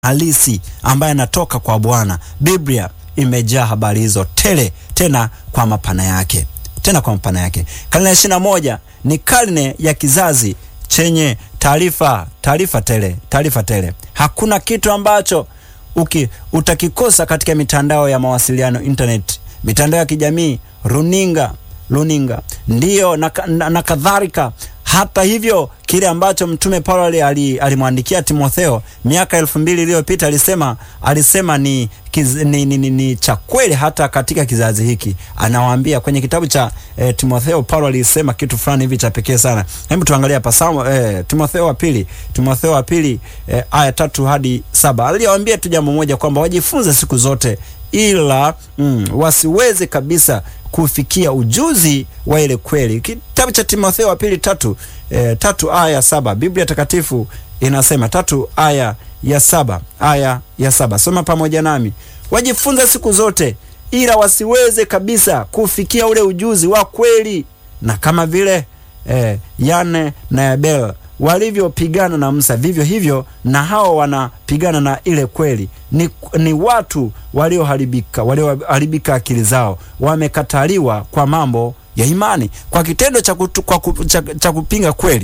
halisi ambaye anatoka kwa Bwana. Biblia imejaa habari hizo tele, tena kwa mapana yake, tena kwa mapana yake. Karne ya ishirini na moja ni karne ya kizazi chenye taarifa, taarifa tele, taarifa tele. Hakuna kitu ambacho uki utakikosa katika mitandao ya mawasiliano, internet, mitandao ya kijamii, runinga, runinga ndiyo na, na, na kadhalika. Hata hivyo kile ambacho mtume Paulo alimwandikia ali Timotheo miaka elfu mbili iliyopita alisema alisema ni, kiz, ni, ni, ni, ni cha kweli hata katika kizazi hiki. Anawaambia kwenye kitabu cha eh, Timotheo, Paulo alisema kitu fulani hivi cha pekee sana. Hebu tuangalie hapa Samu, eh, Timotheo wa pili, Timotheo wa pili eh, aya tatu hadi saba. Aliwaambia tu jambo moja kwamba wajifunze siku zote ila mm, wasiweze kabisa kufikia ujuzi wa ile kweli. Kitabu cha Timotheo wa pili tatu, e, tatu aya saba Biblia Takatifu inasema tatu aya ya saba aya ya saba Soma pamoja nami. Wajifunza siku zote ila wasiweze kabisa kufikia ule ujuzi wa kweli, na kama vile e, Yane na Yabel walivyopigana na Musa, vivyo hivyo na hao wanapigana na ile kweli. Ni, ni watu walioharibika, walioharibika akili zao, wamekataliwa kwa mambo ya imani, kwa kitendo cha, kutu, kwa ku, cha, cha kupinga kweli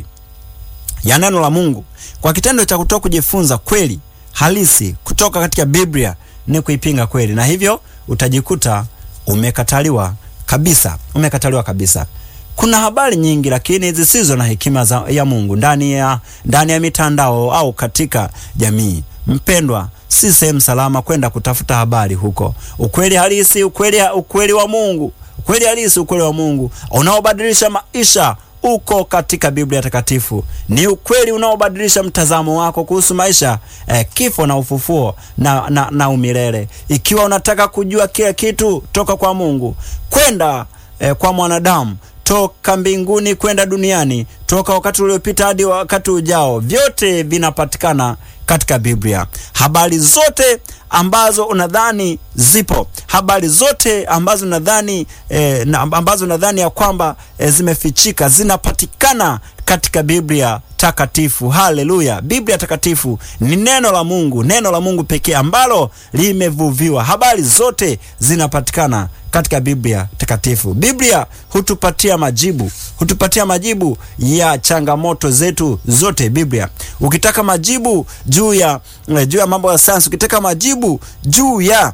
ya neno la Mungu, kwa kitendo cha kutoka kujifunza kweli halisi kutoka katika Biblia ni kuipinga kweli, na hivyo utajikuta umekataliwa kabisa, umekataliwa kabisa. Kuna habari nyingi lakini zisizo na hekima za, ya Mungu ndani ya, ndani ya mitandao au katika jamii. Mpendwa, si sehemu salama kwenda kutafuta habari huko. Ukweli halisi, ukweli, ukweli wa Mungu, ukweli halisi, ukweli wa Mungu unaobadilisha maisha uko katika Biblia Takatifu. Ni ukweli unaobadilisha mtazamo wako kuhusu maisha eh, kifo na ufufuo na, na, na umilele. Ikiwa unataka kujua kila kitu toka kwa Mungu kwenda eh, kwa mwanadamu toka mbinguni kwenda duniani, toka wakati uliopita hadi wakati ujao, vyote vinapatikana katika Biblia. Habari zote ambazo unadhani zipo, habari zote ambazo unadhani eh, ambazo unadhani ya kwamba eh, zimefichika zinapatikana katika Biblia Takatifu. Haleluya! Biblia Takatifu ni neno la Mungu, neno la Mungu pekee ambalo limevuviwa. Habari zote zinapatikana katika Biblia Takatifu. Biblia hutupatia majibu, hutupatia majibu ya changamoto zetu zote. Biblia, ukitaka majibu juu ya juu ya mambo ya sayansi, ukitaka majibu juu ya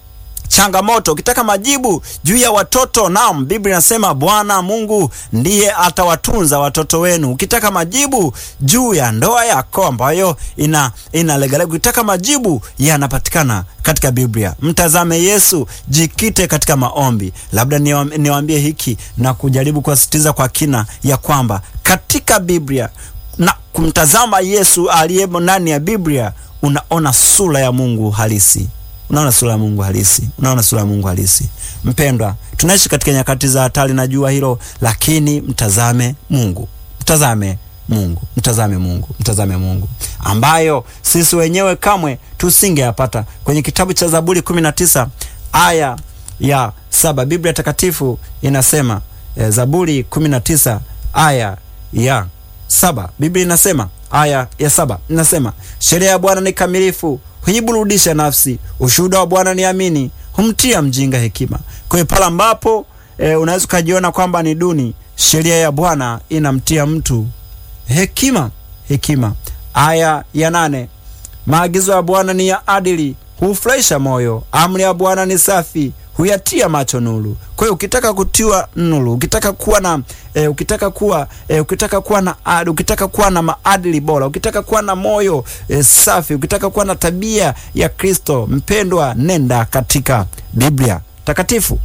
changamoto ukitaka majibu juu ya watoto, naam, Biblia inasema Bwana Mungu ndiye atawatunza watoto wenu. Ukitaka majibu juu ya ndoa yako ambayo ina inalegalega, ukitaka majibu yanapatikana katika Biblia. Mtazame Yesu, jikite katika maombi. Labda niwaambie hiki na kujaribu kuwasitiza kwa kina ya kwamba katika Biblia na kumtazama Yesu aliyemo ndani ya Biblia, unaona sura ya Mungu halisi unaona sura ya Mungu halisi, unaona sura ya Mungu halisi. Mpendwa, tunaishi katika nyakati za hatari, najua hilo, lakini mtazame Mungu, mtazame Mungu, mtazame Mungu, mtazame Mungu ambayo sisi wenyewe kamwe tusingeyapata. Kwenye kitabu cha Zaburi 19 aya ya saba Biblia Takatifu inasema e, Zaburi 19 aya ya saba Biblia inasema aya ya saba inasema sheria ya Bwana ni kamilifu huiburudisha nafsi. Ushuhuda wa Bwana ni amini, humtia mjinga hekima. Kwa hiyo pale ambapo e, unaweza ukajiona kwamba ni duni, sheria ya Bwana inamtia mtu hekima. Hekima. Aya ya nane maagizo ya Bwana ni ya adili, hufurahisha moyo. Amri ya Bwana ni safi, huyatia macho nuru. Kwa hiyo ukitaka kutiwa nuru, ukitaka kuwa na e, ukitaka kuwa e, ukitaka kuwa na ad, ukitaka kuwa na maadili bora, ukitaka kuwa na moyo e, safi, ukitaka kuwa na tabia ya Kristo, mpendwa, nenda katika Biblia Takatifu.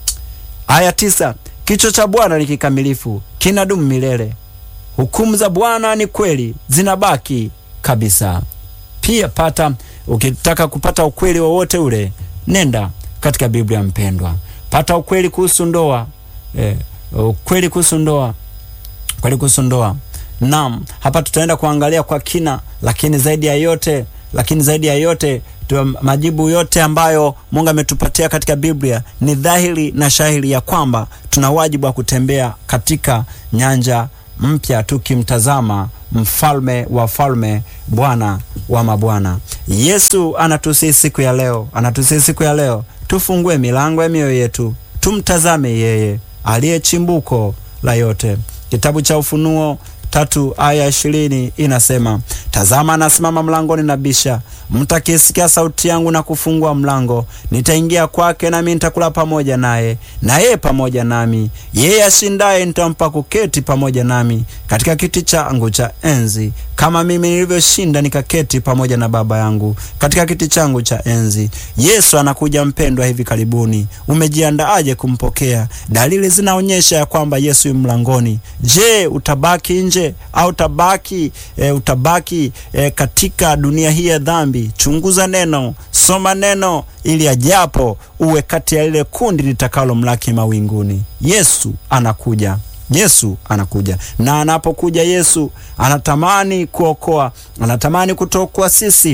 Aya tisa kichwa cha Bwana ni kikamilifu, kinadumu milele. Hukumu za Bwana ni kweli, zinabaki kabisa. Pia pata ukitaka kupata ukweli wowote ule, nenda katika Biblia mpendwa, pata ukweli kuhusu ndoa eh, ukweli kuhusu ndoa, ukweli kuhusu ndoa. Naam, hapa tutaenda kuangalia kwa kina, lakini zaidi ya yote, lakini zaidi ya yote tu, majibu yote ambayo Mungu ametupatia katika Biblia ni dhahiri na shahiri ya kwamba tuna wajibu wa kutembea katika nyanja mpya tukimtazama mfalme wa falme, Bwana wa mabwana. Yesu anatusii siku ya leo, anatusii siku ya leo tufungue milango ya mioyo yetu, tumtazame yeye aliye chimbuko la yote. Kitabu cha Ufunuo tatu aya ishirini inasema, tazama anasimama mlangoni na bisha, mtakisikia sauti yangu na kufungua mlango, nitaingia kwake, nami nitakula pamoja naye, na yeye pamoja nami. Yeye ashindaye nitampa kuketi pamoja nami katika kiti changu cha enzi, kama mimi nilivyoshinda nikaketi pamoja na Baba yangu katika kiti changu cha enzi. Yesu anakuja mpendwa, hivi karibuni. Umejiandaaje kumpokea? Dalili zinaonyesha ya kwamba Yesu yu mlangoni. Je, utabaki nje au utabaki e, utabaki e, katika dunia hii ya dhambi? Chunguza neno, soma neno, ili ajapo uwe kati ya lile kundi litakalo mlaki mawinguni. Yesu anakuja. Yesu anakuja, na anapokuja Yesu anatamani kuokoa, anatamani kutuokoa sisi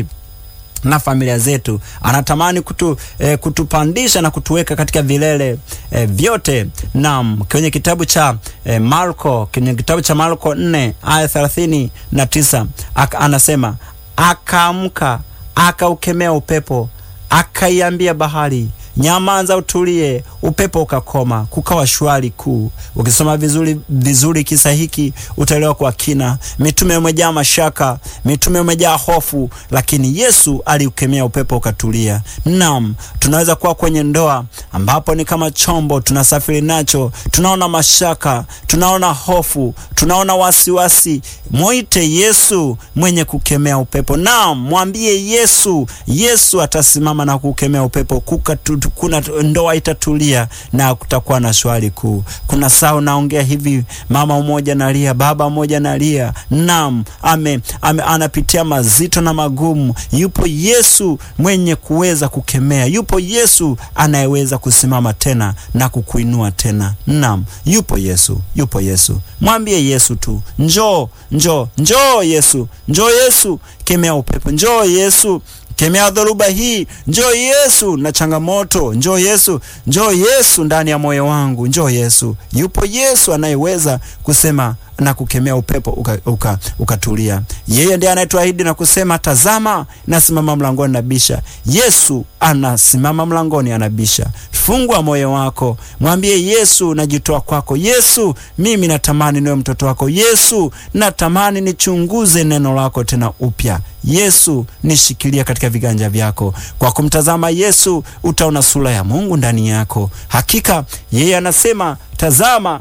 na familia zetu, anatamani kutu, eh, kutupandisha na kutuweka katika vilele eh, vyote. Naam, kwenye kitabu cha eh, Marko, kwenye kitabu cha Marko 4 aya thelathini na tisa anasema akaamka, akaukemea upepo, akaiambia bahari nyamaza, utulie. Upepo ukakoma, kukawa shwari kuu. Ukisoma vizuri vizuri kisa hiki utaelewa kwa kina. Mitume umejaa mashaka, mitume umejaa hofu, lakini Yesu aliukemea upepo ukatulia. Naam, tunaweza kuwa kwenye ndoa ambapo ni kama chombo tunasafiri nacho, tunaona mashaka, tunaona hofu, tunaona wasiwasi. Mwite Yesu mwenye kukemea upepo. Naam, mwambie Yesu, Yesu atasimama na kukemea upepo kukatu kuna ndoa itatulia na kutakuwa na shwari kuu. Kuna saa unaongea hivi, mama mmoja nalia, baba mmoja nalia, naam, ame, ame anapitia mazito na magumu. Yupo Yesu mwenye kuweza kukemea, yupo Yesu anayeweza kusimama tena na kukuinua tena. Naam, yupo Yesu, yupo Yesu. Mwambie Yesu tu, njoo, njoo, njoo Yesu, njoo Yesu, kemea upepo, njoo Yesu kemea dhoruba hii, njoo Yesu na changamoto, njoo Yesu, njoo Yesu ndani ya moyo wangu, njoo Yesu. Yupo Yesu anayeweza kusema na kukemea upepo ukatulia, uka, uka yeye ndiye anayetuahidi na kusema, tazama nasimama mlangoni nabisha. Yesu anasimama mlangoni anabisha. Fungua moyo wako, mwambie Yesu, najitoa kwako Yesu, mimi natamani niwe mtoto wako Yesu, natamani nichunguze neno lako tena upya Yesu, nishikilia katika viganja vyako. Kwa kumtazama Yesu utaona sura ya Mungu ndani yako. Hakika yeye anasema, tazama,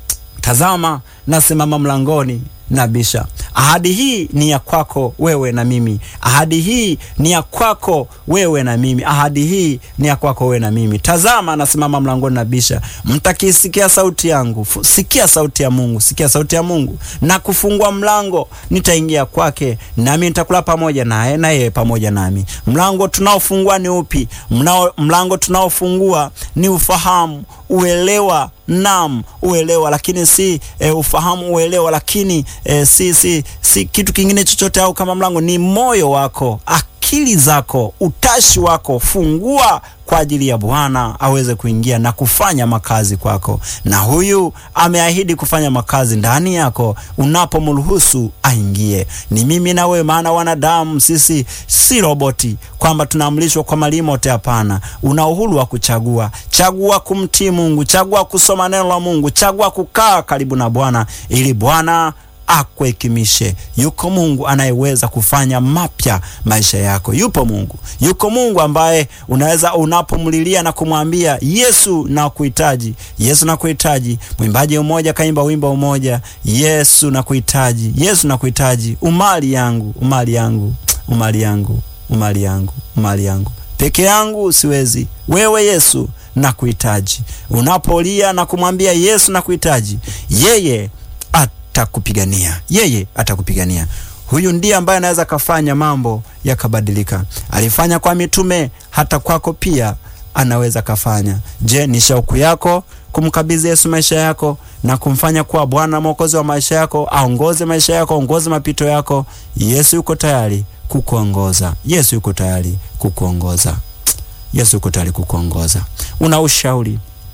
tazama nasimama mlangoni nabisha. Ahadi hii ni ya kwako wewe na mimi. Ahadi hii ni ya kwako wewe na mimi. Ahadi hii ni ya kwako wewe na mimi. Tazama, nasimama mlangoni nabisha. Mtakisikia sauti yangu, sikia sauti ya Mungu, sikia sauti ya Mungu na kufungua mlango, nitaingia kwake, nami nitakula pamoja naye na yeye pamoja nami. Mlango tunaofungua ni upi? Mnao, mlango tunaofungua ni ufahamu, uelewa Naam, uelewa, lakini si e, ufahamu, uelewa, lakini e, si, si, si kitu kingine chochote. Au kama mlango ni moyo wako, akili zako, utashi wako, fungua kwa ajili ya Bwana aweze kuingia na kufanya makazi kwako, na huyu ameahidi kufanya makazi ndani yako unapomruhusu aingie. Ni mimi na wewe, maana wanadamu sisi si roboti kwamba tunaamrishwa kwa malimote. Hapana, una uhuru wa kuchagua. Chagua kumtii Mungu, chagua kusoma neno la Mungu, chagua kukaa karibu na Bwana ili Bwana akuhekimishe. Yuko Mungu anayeweza kufanya mapya maisha yako. Yupo Mungu, yuko Mungu ambaye unaweza unapomlilia na kumwambia Yesu, nakuhitaji, Yesu nakuhitaji. Mwimbaji mmoja kaimba wimbo mmoja, Yesu nakuhitaji, Yesu nakuhitaji, umali yangu, umali yangu, umali yangu, umali yangu, umali yangu, peke yangu siwezi, wewe Yesu nakuhitaji. Unapolia na kumwambia Yesu nakuhitaji, yeye atakupigania yeye atakupigania. Huyu ndiye ambaye anaweza kafanya mambo yakabadilika. Alifanya kwa mitume, hata kwako pia anaweza kafanya. Je, ni shauku yako kumkabidhi Yesu maisha yako na kumfanya kuwa Bwana Mwokozi wa maisha yako? Aongoze maisha yako, aongoze mapito yako. Yesu yuko tayari kukuongoza. Yesu yuko tayari kukuongoza. Yesu yuko tayari kukuongoza. Una ushauri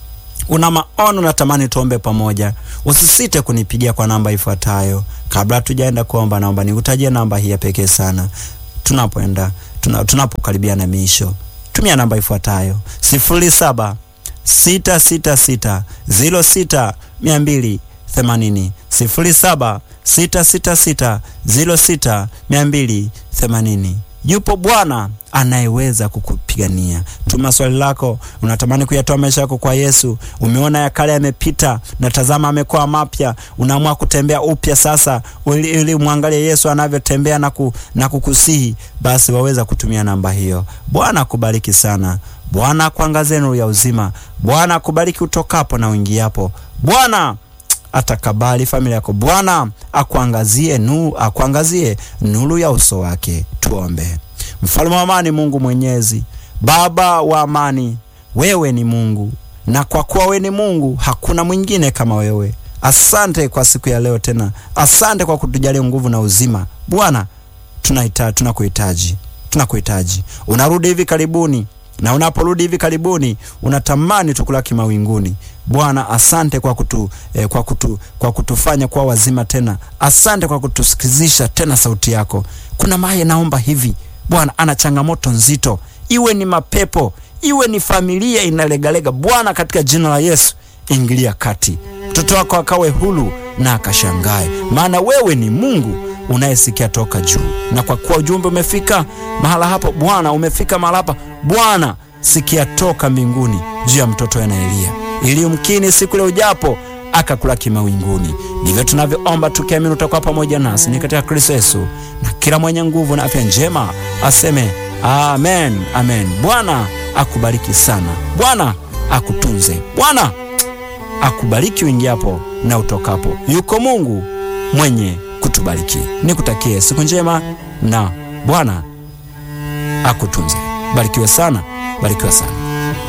una maono natamani tuombe pamoja, usisite kunipigia kwa namba ifuatayo. Kabla tujaenda kuomba, naomba nikutajie namba hii ya pekee sana tunapoenda tuna, tunapokaribia na miisho. Tumia namba ifuatayo sifuri saba sita sita sita ziro sita mia mbili themanini sifuri saba sita sita sita ziro sita mia mbili themanini. Yupo Bwana anayeweza kukupigania. Tuma swali lako, unatamani kuyatoa maisha yako kwa Yesu. Umeona ya kale yamepita na tazama amekuwa mapya, unaamua kutembea upya sasa, ili, ili mwangalie Yesu anavyotembea na, ku, na kukusihi, basi waweza kutumia namba hiyo. Bwana akubariki sana. Bwana akuangazie nuru ya uzima. Bwana akubariki utokapo na uingiapo. Bwana atakabali familia yako. Bwana akuangazie nuru, akuangazie nuru ya uso wake. Tuombe. Mfalme wa amani, Mungu Mwenyezi, Baba wa amani, wewe ni Mungu, na kwa kuwa wewe ni Mungu hakuna mwingine kama wewe. Asante kwa siku ya leo tena, asante kwa kutujalia nguvu na uzima. Bwana, tunahitaji, tunakuhitaji, tunakuhitaji. Unarudi hivi karibuni na unaporudi hivi karibuni unatamani tukulaki mawinguni. Bwana, asante kwa kutu, eh, kwa kutu, kwa kutufanya kuwa wazima tena. Asante kwa kutusikizisha tena sauti yako. Kuna maye naomba hivi Bwana, ana changamoto nzito, iwe ni mapepo, iwe ni familia inalegalega. Bwana, katika jina la Yesu ingilia kati, mtoto wako akawe huru na akashangae, maana wewe ni Mungu unayesikia toka juu. Na kwa kuwa ujumbe umefika mahala hapo Bwana, umefika mahala hapa Bwana, sikia toka mbinguni juu ya mtoto Elia, ili umkini siku ile ujapo akakulaki mawinguni. Ndivyo tunavyoomba tukiamini utakuwa pamoja nasi, ni katika Kristo Yesu, na kila mwenye nguvu na afya njema aseme amen, amen. Bwana akubariki sana, Bwana akutunze, Bwana akubariki uingiapo na utokapo. Yuko Mungu mwenye kutubariki. Nikutakie siku njema na Bwana akutunze. Barikiwe sana, barikiwe sana.